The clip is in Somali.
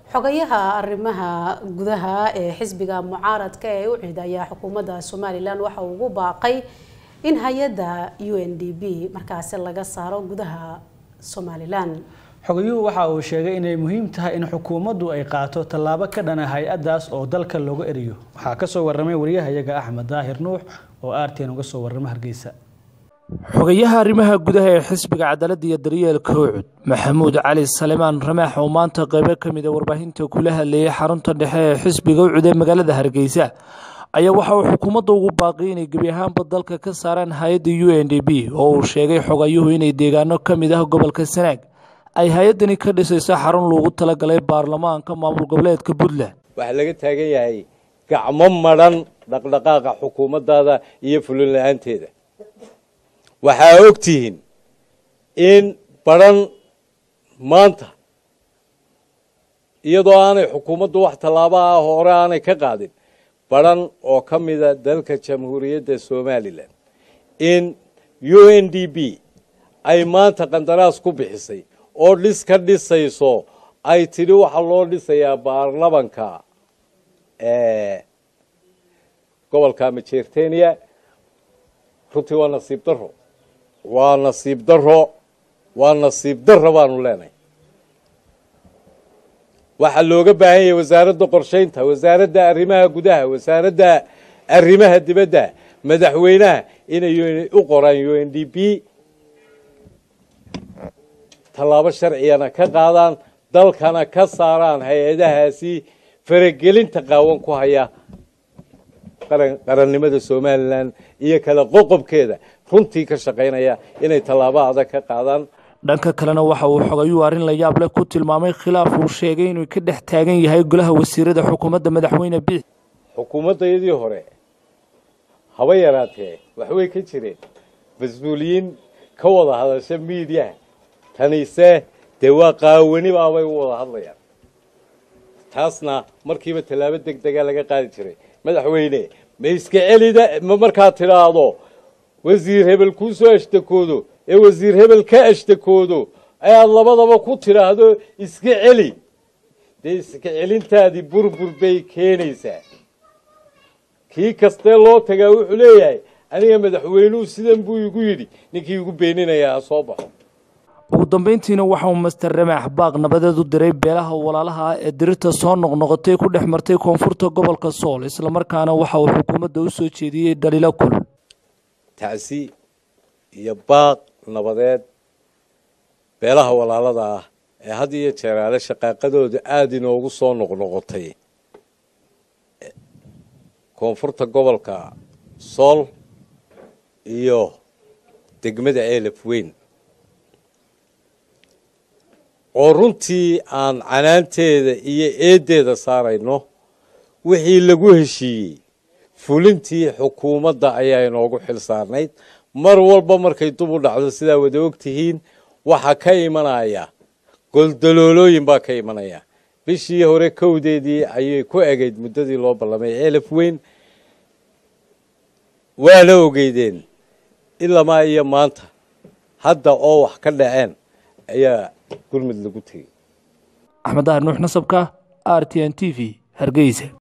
xogayaha arrimaha gudaha ee xisbiga mucaaradka ee u cid ayaa xukuumadda somalilan waxa uu ugu baaqay in hay-adda u n d b markaasi laga saaro gudaha somalilan xogayuhu waxa uu sheegay inay muhiim tahay in xukuumaddu ay qaato tallaabo ka dhana hay-addaas oo dalka looga eriyo waxaa kasoo waramay wariyahayaga axmed daahir nuux oo aarteen uga soo warrama hargeysa xogayaha arrimaha gudaha ee xisbiga cadaaladda iyo daryeelka ucud maxamuud cali salemaan ramaax oo maanta qeybo ka mid a warbaahinta kula hadleeyay xarunta dhexe ee xisbiga ucud ee magaalada hargeysa ayaa waxa uu xukuumadda ugu baaqiyay inay gebi ahaanba dalka ka saaraan hay-adda u n d b oo uu sheegay xogayuhu inay deegaano ka mid ah gobolka sanaag ay hay-addani ka dhisayso xarun loogu talagalay baarlamaanka maamul goboleedka puntland waxaa laga taagan yahay gacmo madhan dhaqdhaqaaqa xukuumaddaada iyo fulin la-aanteeda waxaa og tihiin in badhan maanta iyadoo aanay xukuumaddu wax tallaaba ah hore aanay ka qaadin badhan oo ka mida dalka jamhuuriyadda somalilan in u n d b ay maanta qandaraas ku bixisay oo dhis ka dhisayso ay tidhi waxaa loo dhisayaa baarlamanka gobolka majeertenia runtii waa nasiib daro waa nasiib daro waa nasiib daro baanu leenahay waxaa looga baahan yahay wasaaradda qorshaynta wasaaradda arrimaha gudaha wasaaradda arrimaha dibadda madaxweynaha inay u qoraan u n d b tallaabo sharcigana ka qaadaan dalkana ka saaraan hay-adahaasi faragelinta qaawan ku haya qarannimada somalilan iyo kala qoqobkeeda runtii ka shaqaynaya inay tallaabo adag ka qaadaan dhanka kalena waxa uu xogayuu arrin la yaab leh ku tilmaamay khilaaf uu sheegay inuu ka dhex taagan yahay golaha wasiirada xukuumadda madaxweyne biix xukuumaddayadii hore haba yaraatee waxbay ka jireen mas-uuliyiin ka wada hadasha miidiyaha tanise dee waa qaawani baabay u wada hadlayaan taasna markiiba tallaabo deg dega laga qaadi jiray madaxweyne ma iska celida ma markaad tidhaahdo wasiir hebel kuu soo ashtakoodo ee wasiir hebel ka ashtakoodo ayaad labadaba ku tidhaahdo iska celi dee iska celintaadii burbur bay keenaysaa kii kastee loo tagaa wuxuu leeyahay aniga madaxweynuhu sidan buu igu yidhi ninkii igu beeninayaa ha soo baxo ugu dambeyntiina waxa uu master ramaax baaq nabadeed u diray beelaha walaalaha ah ee dirirta soo noqnoqotay ku dhex martay koonfurta gobolka sool islamarkaana waxa uu xukuumadda u soo jeediyey dhaliilo kulul tacsi iyo baaq nabadeed beelaha walaalada ah ee had iyo jeeraale shaqaaqadooda aada inoogu soo noqnoqotay koonfurta gobolka sool iyo degmada ceelaf weyn oo runtii aan canaanteeda iyo eeddeeda saarayno wixii lagu heshiiyey fulintii xukuumadda ayaa inoogu xil saarnayd mar walba markay dub u dhacdo sidaa wada og tihiin waxaa ka imanaya goldaloolooyin baa ka imanaya bishii hore kowdeedii ayay ku egayd muddadii loo ballamay ceelaf weyn waa la ogeydeen ilamaa iyo maanta hadda oo wax ka dhaceen ayaa gurmud lagu tegey axmed dahar nuux nasabka r t n t v hargeysa